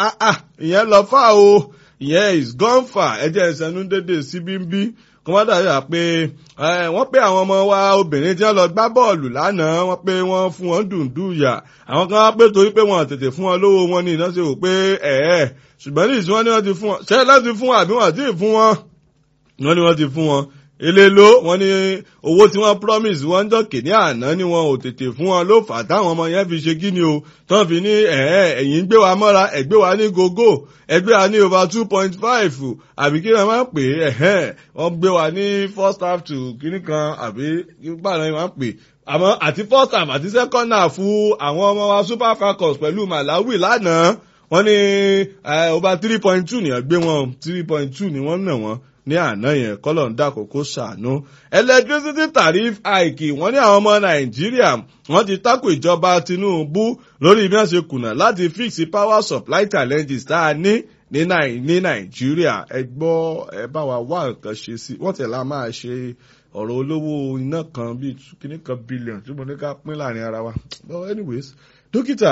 ah ah ìyẹn lọ fà o ìyẹn is gone far ẹjẹ ìsẹnu dédé síbí ń bí kọ́mọ́dà yà pé wọ́n pé àwọn ọmọ wa obìnrin tí wọ́n lọ gbá bọ́ọ̀lù lánàá wọ́n pé wọ́n fún wọn dùndún yà àwọn kan wá pé torí pé wọ́n tètè fún wọn lówó wọn ní iná ṣe wò pé ẹ̀ẹ́ ṣùgbọ́n ní ìsìn wọn ni wọ́n ti fún wọn ṣé láti fún wọn àbí wọ́n ti fún wọn wọ́n ní wọ́n ti fún wọn elélo wọ́n ní owó tí wọ́n promise wọ́n jọ kìíní àná ni wọn ò tètè fún wọn ló fà táwọn ọmọ yẹn fi ṣe kíni o tán fi ní ẹ̀ẹ́ ẹ̀yìn gbé wa mọ́ra ẹ̀gbé wa ní gogo ẹgbẹ́ wa ní over two point five àbí kí wọ́n máa ń pè é ẹ̀hẹ́ wọ́n gbé wa ní first half to kíní kan àbí báwọn ni wọ́n máa ń pè àmọ́ àti first half àti second half fún àwọn ọmọ wa super falcons pẹ̀lú malawi lánàá wọ́n ní over three point two nìyẹn gbé wọn three point two ni wọ́n nà wọ́n ní àná yẹn kọ́lọ̀ ń dàkókò ṣàánú. electricity tariff hike wọ́n ní àwọn ọmọ nàìjíríà wọ́n ti tako ìjọba tinubu lórí bí wọ́n ṣe kùnà láti fix power supply challenges tá a ní ní nàìjíríà ẹ gbọ́ ẹ bá wa wá nǹkan ṣe sí wọ́n tẹ̀lé a máa ṣe ọ̀rọ̀ olówó iná kan bíi kíní kan bílíọ̀nù tí mo ní ká pín láàrin ara wa. well anyways dókítà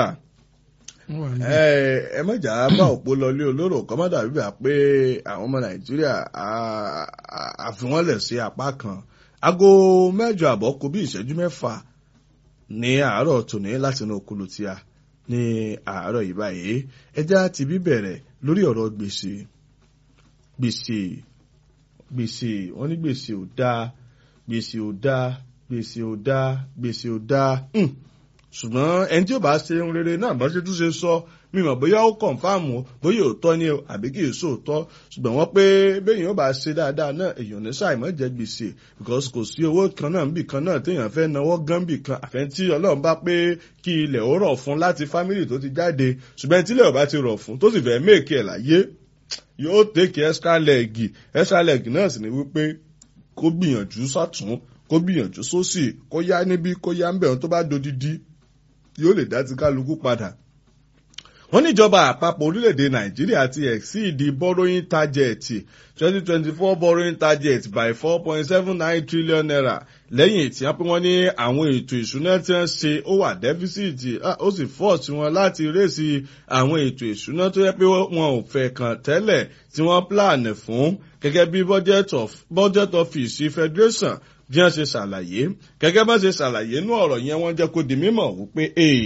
ẹ mọ̀jà bá òpó lọlé olóró kọ́ mọ́dà bíbà pé àwọn ọmọ nàìjíríà àfiwọ́nlẹ̀ sí apá kan aago mẹ́jọ àbọ̀ kù bí ìṣẹ́jú mẹ́fà ní àárọ̀ tòní láti inú okulu tí a ní àárọ̀ yìí báyìí ẹja ti bí bẹ̀rẹ̀ lórí ọ̀rọ̀ gbèsè gbèsè gbèsè wọ́n ní gbèsè ò dáa gbèsè ò dáa gbèsè ò dáa gbèsè ò dáa ṣùgbọ́n ẹni tí ó bá ṣe ohun rere náà bá ṣe tún ṣe sọ mímọ̀ bóyá ó kọ̀ǹfàmù bóyá òótọ́ ni àbí kì í sòótọ́ ṣùgbọ́n wọ́n pé béèyàn ó bá ṣe dáadáa náà èèyàn ní ṣàìmọ́ jẹ gbèsè because kò sí owó kan náà níbì kan náà téèyàn fẹ́ náwó gán bì kan àfẹ́ tí ọlọ́run bá pé kí ilẹ̀ ó rọ̀ fún láti fámìlì tó ti jáde ṣùgbọ́n tí ilẹ̀ ò bá ti rọ̀ fún tó sì fẹ́ méèkì ẹ̀ láyé yóò tèkì extra leg extra leg náà sì ni wípé kó gbìyànjú sọ́tún kó gbìyànjú sósì kó yá níbí kó yá ń bẹ̀rù tó bá dodidi yóò lè dá ti kálukú padà. wọ́n níjọba àpapọ̀ orílẹ̀-èdè nàìjíríà ti exceed borrowing target twenty twenty four borrowing target by four point seven nine trillion naira lẹ́yìn tí wọ́n pé wọ́n ní àwọn ètò ìṣúná tí wọ́n ṣe ó wà deficit ó sì force wọn láti rèsì àwọn ètò ìṣúná tó yẹ pé wọn ò fẹ́ kàn tẹ́lẹ̀ tí wọ́n plan fún gẹ́gẹ́ bí budget of budget office federation bí wọ́n ṣe ṣàlàyé gẹ́gẹ́ bá ṣe ṣàlàyé inú ọ̀rọ̀ yẹn wọ́n jẹ́ kó di mímọ̀ wípé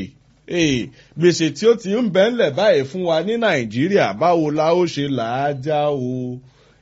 gbèsè tí ó ti ń bẹ́ ńlẹ̀ báyìí fún wa ní nàìjíríà báwo la ó ṣe làájá o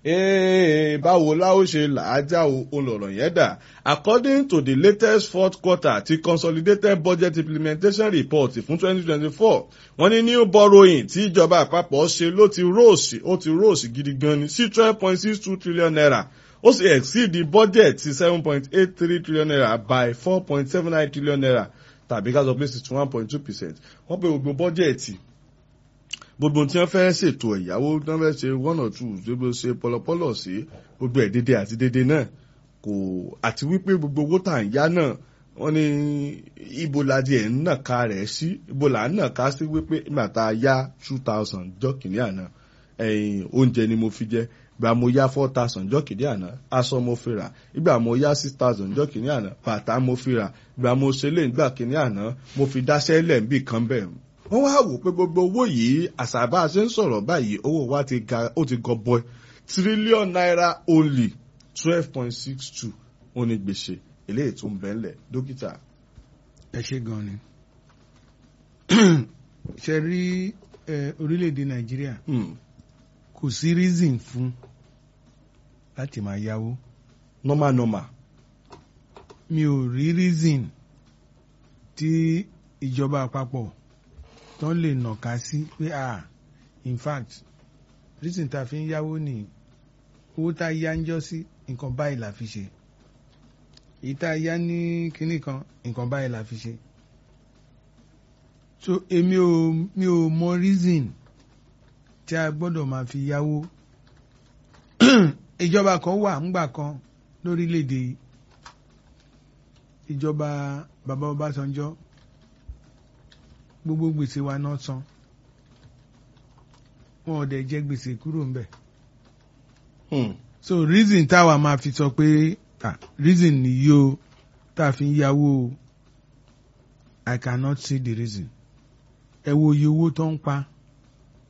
báwo la ó ṣe làájá o olọ̀rọ̀ yẹn dà according to the latest fourth quarter ti consolidated budget implementation report fún twenty twenty four wọ́n ní new borrowing tí ìjọba àpapọ̀ ṣe ló ti rose ó ti rose gidi gan ni sí twelve point six two trillion naira ó sì exceed the budget ti seven point eight three trillion naira by four point seven nine trillion naira tàbí ká sọ pé sixty one point two percent wọ́n pe gbogbo bọ́jẹ̀tì gbogbo tí wọ́n fẹ́ ṣètò ẹ̀yáwó tí wọ́n fẹ́ ṣe one or two gbogbo ṣe pọlọpọlọ sí gbogbo ẹ̀ dédé àti dédé náà kò àti wípé gbogbo owó tà ń yá náà wọ́n ní ibo la di ẹ̀ ń nàka rẹ̀ sí ibo là ń nàka sí wípé nígbà tá a yá two thousand jọ́ kìíní àná oúnjẹ ni mo fi jẹ ìgbà mo yá four thousand jọ́ kìíní àná aṣọ mo fi rà ìgbà mo yá six thousand jọ́ kìíní àná bàtà mo fi rà ìgbà mo ṣe lé ìgbà kìíní àná mo fi dáṣẹ́ lẹ̀ ń bì kan bẹ́ẹ̀ wọ́n wá wò pé gbogbo owó yìí àṣàbà ṣe ń sọ̀rọ̀ báyìí owó wa ti ga ó ti gọbọ trillion naira only twelve point six two ó ní gbèsè eléyìí tó ń bẹ́ ńlẹ̀ dókítà. ẹ ṣe gan ni ṣe rí orílẹ̀-èdè nàìjíríà kò sí reason fún láti máa yáwó. normal normal. mi ò rí reason tí ìjọba àpapọ̀ tó lè nàka sí pé ah in fact reason tá a fi ń yáwó ní owó tá a yá ń jọ sí nǹkan báyìí la fi ṣe èyí tá a yá ní kinní kan nǹkan báyìí la fi ṣe so èmi ò mi ò mọ reason tí a gbọ́dọ̀ máa fi yáwó ìjọba kan wà ńgbà kan lórílẹ̀‐èdè yìí ìjọba bàbá Ọbásanjọ́ gbogbo gbèsè wa náà san wọn ò dẹ̀ jẹ́ gbèsè kúrò ńbẹ̀ so reason táwa máa fi sọ pé ah reason nìyí o tá a fi ń yáwó o I cannot see the reason ẹ wo iye owó tó ń pa